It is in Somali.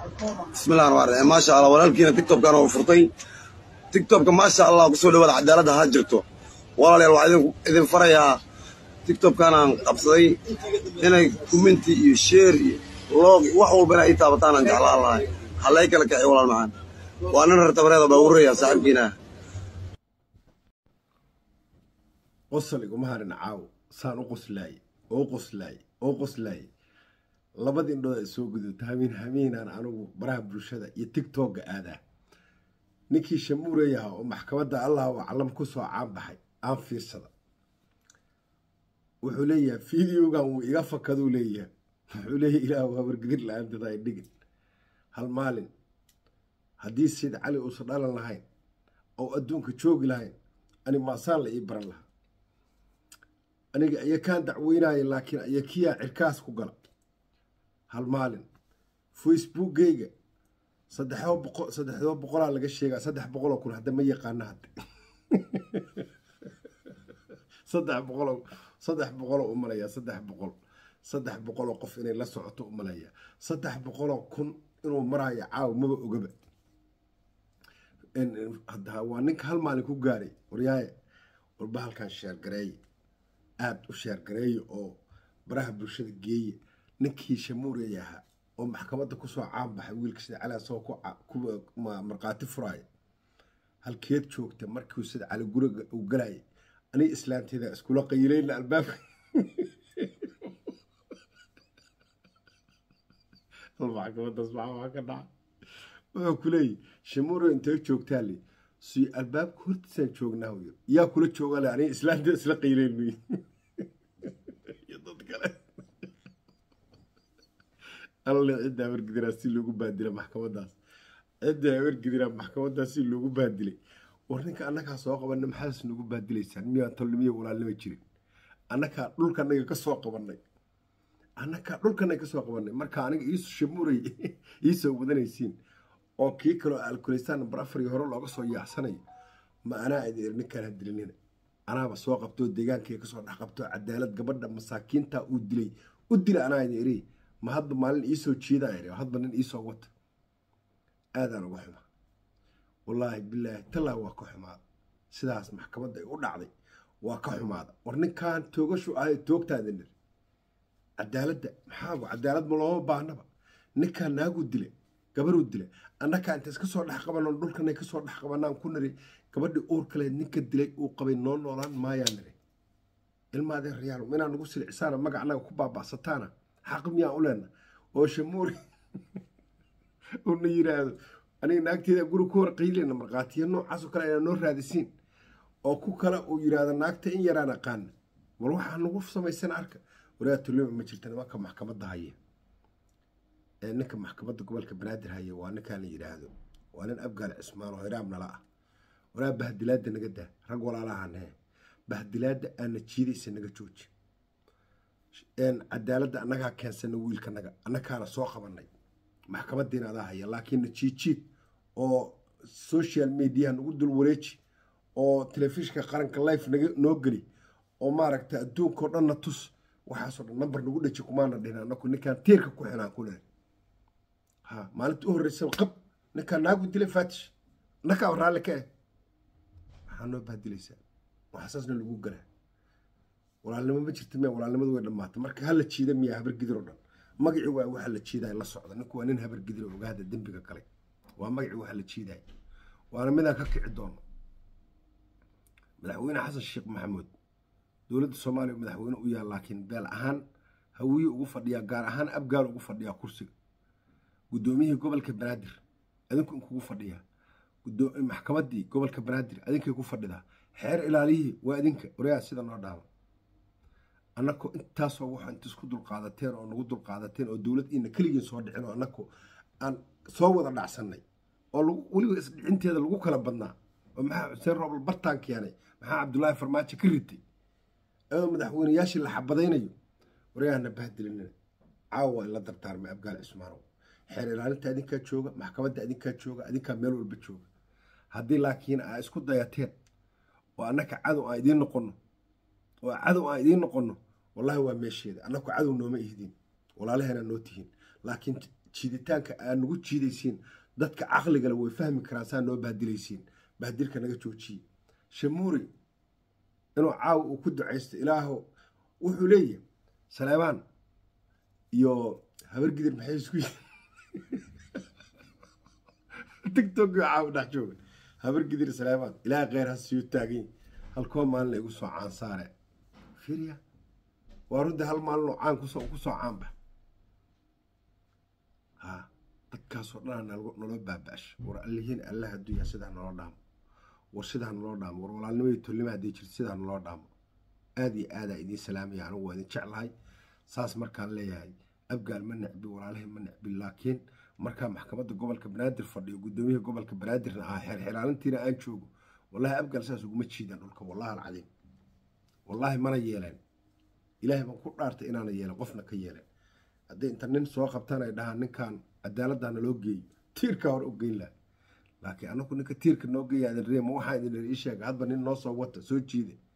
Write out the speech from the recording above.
bismillahi raxmaan raxiim maasha allah walaalkiina tiktokkan oo furtay tiktokka maasha allah kusoo dhawaada cadaaladda ha jirto walaalayaal waxaa idin farayaa tiktokkan aan qabsaday inay kuminti iyo sheer iyo loog iyo wax walba inay ii taabataan aan jeclaan lahay halay kala kaxi walaal macaan waa nin rartabareeda baa ururaya saaxiibkiina qosol iguma harin caaw saan u qoslaay oo qoslaay oo qoslaay labada indhood ay soo gudubta hamiin hamiinaan anigu baraha bulshada iyo tigtogga aadaa ninkii shamuurayaha oo maxkamadda allah oo calam ku soo caan baxay aan fiirsada wuxuu leeyahay fideogan wuu iga fakaduu leeyahay wuxuu leeyahay ilaah waa wargedir la-aantada ay dhigin hal maalin haddii sid cali uusan dhalan lahayn oo adduunka joogi lahayn ani maasaan la ii baran lahaa aniga ayakaan dacweynaya laakiin ayakiyaa cirkaas ku gala hal maalin facebookgayga saddexdoo boqolaa laga sheegaa saddex boqoloo kun hadda ma yaqaana hadda saddex boqol saddex boqoloo u malayaa saddex boqol saddex boqoloo qof inay la socoto u malayaa saddex boqoloo kun inuu maraayo caaw maba ogaba waa ninka hal maalin ku gaaray waryaaye walba halkan sheergareeye aada u sheergareeye oo baraha bulshada geeye ninkii shamuurey ahaa oo maxkamadda kusoo caan baxay wiilka sida cali asagoo ku markhaati furaaya halkeed joogta markuu sida cali guriga uu galayay aniga islaanteeda iskula qayilayna albaabka maxkamadaas maxaa ka dhaca wuxuu ku leeyahy shamuurey intee joogtaa le si albaabka hortiisaan joognaa wy yaa kula joogaa le aniga islaanteeda isla qayilaynu iyo dad kale alle cidda habargidiraa si loogu baadila maxkamadaas cidda habargidiraa maxkamadaas si loogu baadilay war ninka annagaa soo qabana maxaas nagu baadilaysaan miyaan tolnimiya walaalnima jirin annagaa dhulkanaga ka soo qabanay annagaa dhulkanaga ka soo qabanay marka aniga iisu shamuuray iisoo wadanaysiin oo kii kaloo alkuleystaan nambar afar iyo hore looga soo yaacsanayo ma anaa idin iri ninkaan ha dilinina anaaba soo qabtoo deegaankayga kasoo dhex qabtoo cadaalad gabadha masaakiinta uu dilay u dila anaa idin iri ma hadba maalin iisoo jiidaa iri hadba nin iisoo wata aadaan uga xumaa wallaahi bilaahi tallaa waa ka xumaada sidaas maxkamadda ay u dhacday waa ka xumaada war ninkaan toogashu ahay toogtaada nir cadaaladda maxaa cadaalad ma looma baahnaba ninkaan naaguu dila gabaruu dila annakaa inta iska soo dhex qabano dhulkanay kasoo dhex qabanaan ku niri gabadhii uur kaleed ninka dilay uu qabay noo noolaan maayaa niri ilmaadee rayaal inaa nagu silcisaana magacnaga ku baaba'sataana xaq miyaa u leena oo shamuuri una yiraahdo aniga naagteeda guri ku hor qayleyna markhaatiya noocaasoo kale ayna noo raadisiin oo ku kale uu yiraahdo naagta in yaraan aqaana war waxaa nagu samaysan arka waraa tulima ma jirta nimanka maxkamadda haya ee ninka maxkamadda gobolka banaadir haya waa ninkaan la yidhaahdo waa nin abgaal cismaan oo hiraam nala ah waraa bahdilaadda naga daa rag walaalahanee bahdilaadda aana jiidaysa naga jooji cadaaladda annagaa keensana wiilkanaga annakaana soo qabanay maxkamadiina adaa haya laakiin najiijiid oo social mediaha nagu dul wareeji oo telefishinka qaranka life naga noo geli oo maaragta adduunka oo dhanna tus waxaasoo dhan nambar nagu dheji kumaana dhihin anaku ninkaan tiirka ku xinaan ku leer ha maalinta u horreysa qab ninkaan naagu dilay faatish nakaa raalli ka eh maxaa noo baadilaysaa waxasaasna lagu galaa walaalnimo ma jirta miya walaalnimadu way dhammaatay marka hala jiida miya habargidir oo dhan magacii waa waxa la jiiday la socda ninku waa nin habargidir oo ogaada dembiga galay waa magacii waxa la jiiday waana midaan ka kici doono madaxweyne xasan sheekh maxamuud dowladda soomaaliya madaxweyne u yaal laakiin beel ahaan hawiye ugu fadhiyaa gaar ahaan abgaal ugu fadhiyaa kursiga guddoomiyihii gobolka banaadir adinku inkugu fadhiyaa maxkamaddii gobolka banaadir adinkay ku fadhidaa xeer ilaaliyihii waa idinka waryaa sida noo dhaama annako intaasoo waxa inta isku dulqaadateen oo nagu dulqaadateen oo dowlad iina keligiin soo dhicin oo annako aan soo wada dhacsanay oo weliba isdhicinteeda lagu kala badnaa oo maxaa xuseen roobal bartaan keenay maxaa cabdullaahi farmaajo ka ritay ayadoo madaxweyneyaashii la xabadaynayo waryaahana bahdilinina caawa in la dardaarmay abgaal cismaanow xeer ilaalinta adinkaa jooga maxkamadda adinkaa jooga adinkaa meel walba jooga haddii laakiin aa isku dayateen oo annaka cadow aan idiin noqonno oo cadow aan idiin noqonno wallaahi waa meesheeda annaku cadow nooma ihdin walaalaheena noo tihiin laakiin jiiditaanka aad nagu jiidaysiin dadka caqligale way fahmi karaan saa noo baadilaysiin baadilka naga joojiye shamuuri inuu caawa uu ku ducaysto ilaaho wuxuu leeyahay saleebaan iyo habargidir maxay isku tigtog caawa dhex jooga habargidir saleebaan ilaaha kheyr ha siiyo taagan halkoo maalin la igu soo caansaare fiiriya waa runtii hal maalinoo caan kusoo kusoo caanba ha dadkaasoo dhanaa naloo baaba-asha war allihiin allah adduunya sidaa naloo dhaamo war sidaa naloo dhaamo war walaalnimo iyo tolnimo hadday jirto sidaa naloo dhaamo aad iyo aadaa idiin salaamaya anigu waa idin jeclahay saas markaan leeyahay abgaal ma necbi walaalahay ma necbi laakiin markaa maxkamadda gobolka banaadir fadhiyo guddoomiyaha gobolka banaadirna ah xeerxiraalintiina aan joogo wallahi abgaal saas uguma jiidaan dhulka wallahi alcadiim wallaahi mana yeeleen ilaahay baan ku dhaartay inaana yeelen qofna ka yeelen hadday inta nin soo qabtaan ay dhahaan ninkan cadaaladdaana loo geeyo tiirkaa hore u geyn laha laakiin anagu ninka tiirka noo geeya adin ree ma waxaa idin ii sheega hadba nin noo soo wata soo jiide